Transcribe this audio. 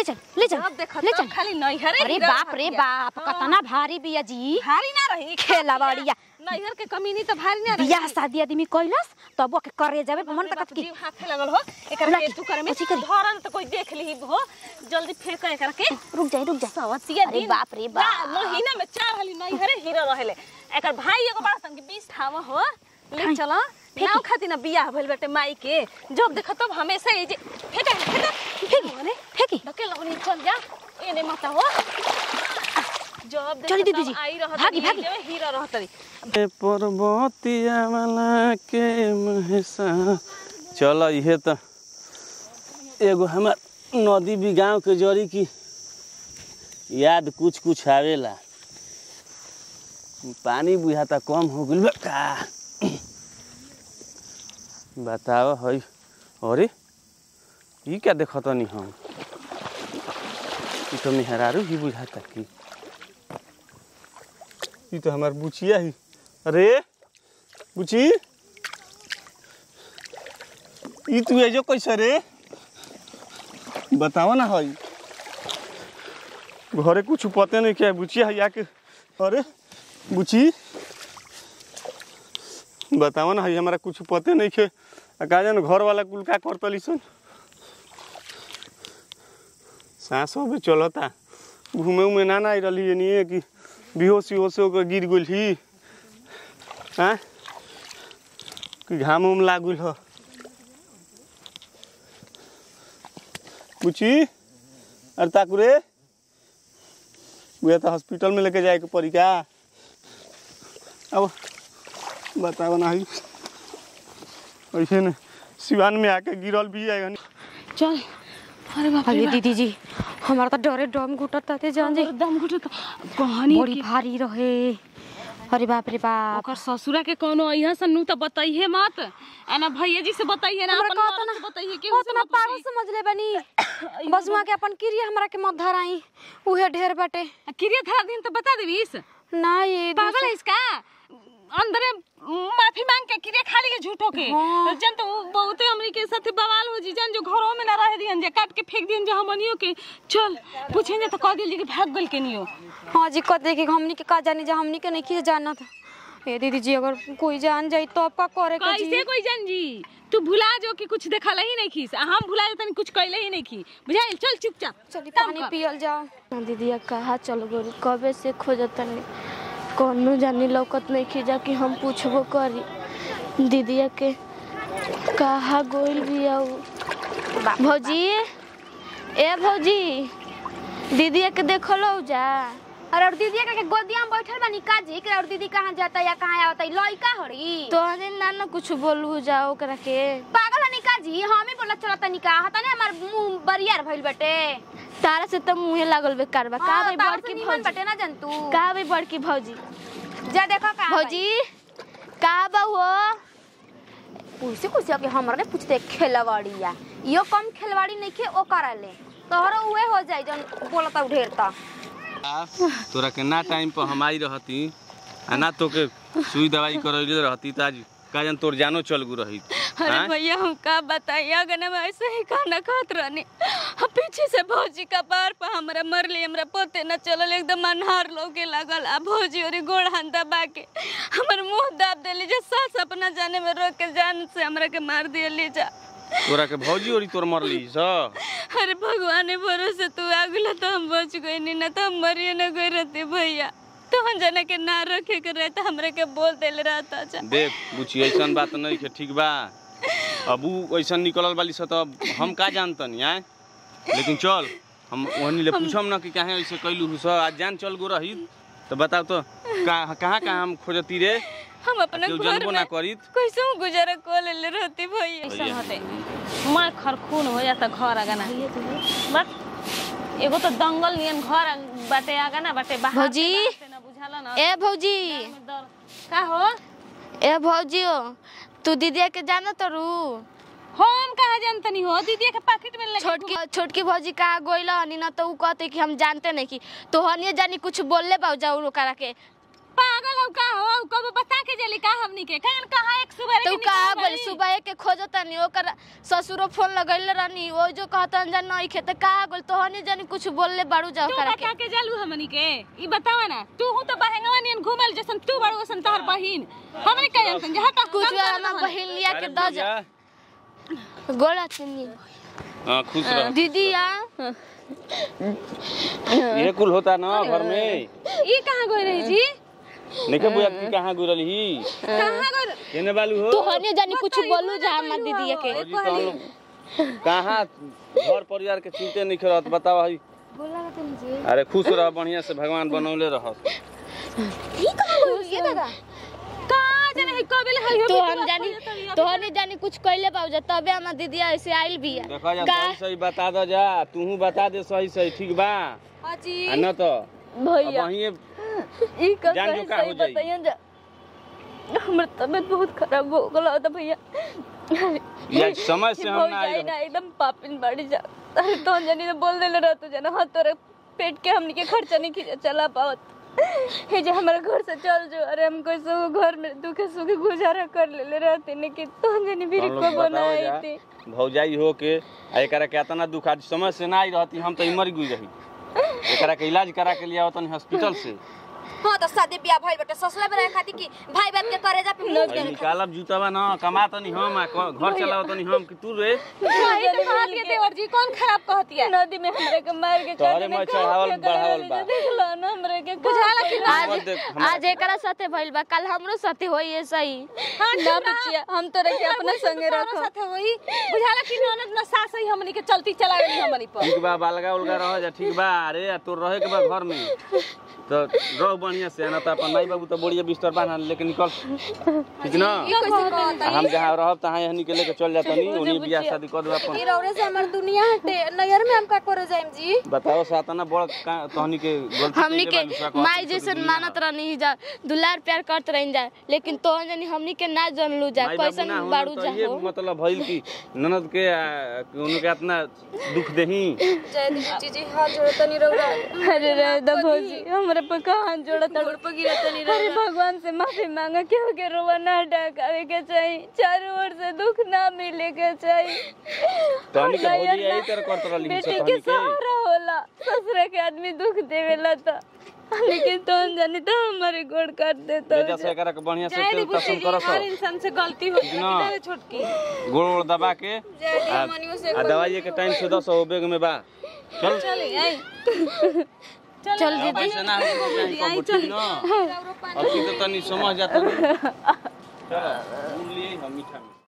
ले चल ले चल अब देखो ले तो चल खाली नैहरे अरे हीरा बाप रे रहतिया। बाप हाँ। कतना भारी बिया जी भारी ना रही खेलावाड़िया। नैहर के कमीनी तो भारी ना रही बियाह शादी आदमी कैलस तब ओके करे जावे मन बाप तकत की जीव हाथे लगल हो एकर ला के के, तू करे में कथी करी? धरन तो कोई देख ली हो जल्दी फेंक एकर के रुक जाए रुक जाए सवतिया अरे दिन बाप रे बाप। ना, महीना में चार हली नैहरे हीरा रहेले एकर भाई एगो बड़ा सन के 20 ठावा हो ले चलो नाव खातिर ना बियाह भइल बाटे माई के जब देखो तब हमेशा ये जे फेंक फेंक फेंक मने फेंकी ढके लगनी चल जा एने मत हो जब देखो चली दीदी तब जी। आई रहत भागी, भागी। हीरा रहत ए पर्वतिया वाला के महसा चल इहे त एगो हमार नदी भी गांव के जरी की याद कुछ कुछ आवेला पानी बुझाता कम हो गइल बा का बताव है अरे ई क्या देखतनी हम ई तो मेहरारू ही बुझाता की ई तो हमार बुचिया ही अरे बुची ई तू एजो कैसे रे बतावा ना हई घरे कुछ पते नहीं क्या बुचिया है आके अरे बुची बतावा ना हई हमारा कुछ पते नहीं के आ का जान घर वाला कुल का करतली सन सांस अबे चलता घूमे उमे ना ना आई रही है नहीं कि बेहोश होश होकर गिर गई ही हाँ कि घाम उम लागल हो पूछी अरे ताकू रे उहे तो हॉस्पिटल में लेके जाए के पड़ी क्या अब बताओ ना ही ऐसे न सिवान में आके गिरल भी है चल अरे बाप अरे दीदी जी हमारा तो डरे डम घुटत थे जान जी दम घुटे तो कहानी बड़ी भारी रहे अरे बाप रे बाप ओकर ससुरा के कोनो अइहा सन्नू तो बताइए मत एना भैया जी से बताइए ना हमरा अपन कहत मर्द ना- से बताइए के कहत ना पागल समझ ले बनी बस वहाँ के अपन क्रिया हमरा के मत धराई उहे ढेर बाटे क्रिया धरा दिन तो बता देबीस ना ये पागल है इसका अंदरे माफी मांग के क्रिया खा लिए झूठो के हाँ। जन तो बहुते हमनी के साथ बवाल हो जी जन जो घरों में ना रह दियन जे काट के फेंक दियन जो हमनियो के चल पूछेंगे तो कह दिल कि भाग गल के नियो हाँ जी कहते कि हमनी के का जानी जा हमनी के नहीं किए जाना था ए दीदी जी अगर कोई जान जाई तो का करे के कैसे जी कोई जन जी तू भुला जो कि कुछ देखला ही नहीं खीस आ हम भुला तनी कुछ कैले ही नहीं खी बुझाइल चल चुपचाप चली काम पानी कर। पियल जाओ दीदिया कहा चल गोरी कबे से खोजतनी कौनो जानी लौकत नहीं खींचा कि हम पूछबो करी दीदिया के कहा गोइल भी आऊ भौजी ए भौजी दीदिया के देखलो जा अरे और दीदी के गोदिया में बैठल बानी का जी कि और दीदी कहाँ जाता या कहाँ आवता लइका हड़ी तोहरे ना ना कुछ बोलू जा ओकरा के पागल हनी का जी हम ही बोलत चलत तनी का हता ने हमार मुंह बरियार भइल बटे तारा से तो मुंहे लागल बेकार बा का हाँ, भाई तारा से बड़की निमन भौजी बटे ना जंतु का भाई बड़की भौजी जा देखो का भौजी का बा हो पूछे कुछ के हमरा ने पूछते खेलवाड़िया यो कम खेलवाड़ी नहीं के ओ करले तोहरो उहे हो जाई जन बोलता ढेर ता तोरा के ना टाइम पर हम आई रहती आ ना तोके सुई दवाई करैले रहती त आज का जान तोर जानो चल गु रही अरे भैया हम का बताइए अगर हम ऐसे ही खाना खात रहनी हम पीछे से भौजी का पार पर हमरा मरली हमरा पोते न चलल एकदम अनहार लोगे लगल आ भौजी और गोड़ हाथ दबा के हमर मुंह दाब देली जे सास अपना जाने में रोक के जान से हमरा के मार दियली जा तोरा के भौजी ओरी तोर मरली स अरे भगवान ने भरोसे तू आगुला तो हम बच गई नहीं ना तो हम मरिए न गई रहती भैया तो हम जना के ना रखे के रहता हमरा के बोल देले रहता जा देख बुची ऐसन बात नहीं है ठीक बा अब ऊ ऐसन निकलल वाली स तब हम का जानतनी आय लेकिन चल हम ओहनी ले पूछम ना कि काहे ऐसे कैलू हु स आज जान चल गो रही तो बताओ तो कहाँ कहाँ कहाँ हम खोजती रे हम अपना केहू घर जानबो ना में करीत कैसे गुजारा को ले रहती भैया ऐसा होते मैं खरखून हो जाता घर आगना बस एगो तो दंगल नियन घर बाटे आगना बाटे बाहर भौजी। से बाहर से ना बुझाला ना ए भौजी में दर- का हो ए भौजी तू दीदिया के जाना तरू हम कहा जानतनी हो दीदी के पैकेट में लगे छोटकी छोटकी भौजी कहा गोइल हनी ना तो उ कहते कि हम जानते नहीं कि तो हनिए जानी कुछ बोलले बाऊ जाऊ ओकरा के पागल हो का हो कब बता के जली का हमनी के कहन कहां एक सुबह तो कहा बोल सुबह के खोजतनी ओकर ससुरो फोन लगैले रहनी ओ जो कहतन जा नहीं खेते कहा बोल तो हनी जानी कुछ बोलले बाड़ू जा तू ओकरा के बता के जलू हमनी के ई बतावा ना तू हूं तो बहंगवा नियन घुमल जसन तू बड़ू वसन तोहर बहिन हमनी के जानतन जहां तक कुछ ना बहिन लिया के अरे द जा भैया, गोड़ा चिन्नी हाँ खुश रह दीदी आ ये कुल होता ना घर में ई कहां गई रही जी नहीं बुआ की कहाँ गुरल ही कहां गई केने बालू हो तो हनी जानी कुछ बोलू जा हमर दीदी के फौजी तो हम लोग कहाँ घर परिवार के चिंते नहीं करत बताओ भाई अरे खुश रह बढ़िया से भगवान बनौले रह का जने है कबिल है हो तो हम जानी तो हनी जानी कुछ कहले बाबू जा तबे हमर दीदी ऐसे आइल भी है देखा जा का सही सही बता दो जा तू बता दे सही सही ठीक बा हाजी आ न तो अब भैया वहीं ई का जान जो सही का सही हो जाई। बताइए जा हमर तबीयत बहुत खराब हो गला था भैया या समय से हम ना भौजाई आई ना एकदम पापिन बाड़ी जा अरे तो जानी तो बोल देले रहतो जना हां तोरे पेट के हमनी के खर्चा नहीं खींचा चला पावत हे जे हमारे घर से चल जो अरे हम कैसे वो घर में दुखे सुखे गुजारा कर लेले रहते ने कि तो जानी भी हम को लोग बताओ बनाई जा थी भौजाई हो के आ एकरा के इतना दुख आज समय से ना आई रहती हम तो मर गई रही एकरा के इलाज करा के लिया तनी हॉस्पिटल से हाँ तो शादी ब्याह भइल बेटा ससुरा में रहे खातिर कि भाई बाप के करेजा पे मुंह अरे निकालब जूतावा ना कमा तनी हम आ क- घर चलाओ तनी हम कि तू रे भाई के हाथ के देवर जी कौन खराब कहती है नदी में हमरे के मार के तोहरे में चढ़ावल बढ़ावल बा देख लो ना हमरे के बुझाला कि ना? मत देख, हमरा- आज एकरा साथे भइल बा कल हमरो साथे होई है सही हाँ, ना ठीक बा। बचिया हम तोरे के अपना संगे तोहरा रखो साथे होई बुझाला कि ननद ना सास ही हमनी के चलती चलावेली हमनी पर ठीक बा बालगा उलगा रह जा ठीक बा अरे आ तोर रहे के बा घर में तो रह बढ़िया से ना तो अपन माई बाबू तो बढ़िया बिस्तर बांधा लेके निकल ठीक ना आ हम जहाँ रहब तहाँ हनी के लेके चल जाता नहीं उन्हीं बियाह शादी कर दो अपन ई रौरे से हमर दुनिया हटे नैयर में हम का करे जाइम जी बताओ सातना बड़ का- तहनी के गलती हमनी कइले के बानी, साकवा माई के जैसन दुनिया मानत रहनी जा दुलार प्यार करत रही जा लेकिन तो जानी हमनी के ना जानलू जा माई बाबू कैसन ना होना बाड़ू तो जा ये हो मतलब भइल कि ननद के आ, कि उनके इतना दुख देही जय दीदी जी हाथ जोड़े तनी रौरा अरे रे द भौजी हमरे पे कहां जोड़ा तड़ पे गिरा तनी अरे भगवान से माफी मांगा क्यों के रोवा ना डकावे के चाहिए चारों ओर से दुख ना मिले के चाहिए तहनी के और भौजी नैयर यही ना तरह करत रहली बेटी तहनी के के सहारा होला ससुरा के आदमी दुख देवेला त लेकिन तो जानी तो हमारे गोड़ काट देता बेटा से एकरा के बढ़िया से तेल तसन करस हर इंसान से गलती होती ठीक ना? है छोटकी गोड़ ओड़ दबा के आ, आ दवाई के टाइम से दस हो बैग में बा चल चले आई चल अब ऐसे ना हो कि कहीं कबो ठीक ना अब की तो तनी समझ जाता चल लिए हम मीठा में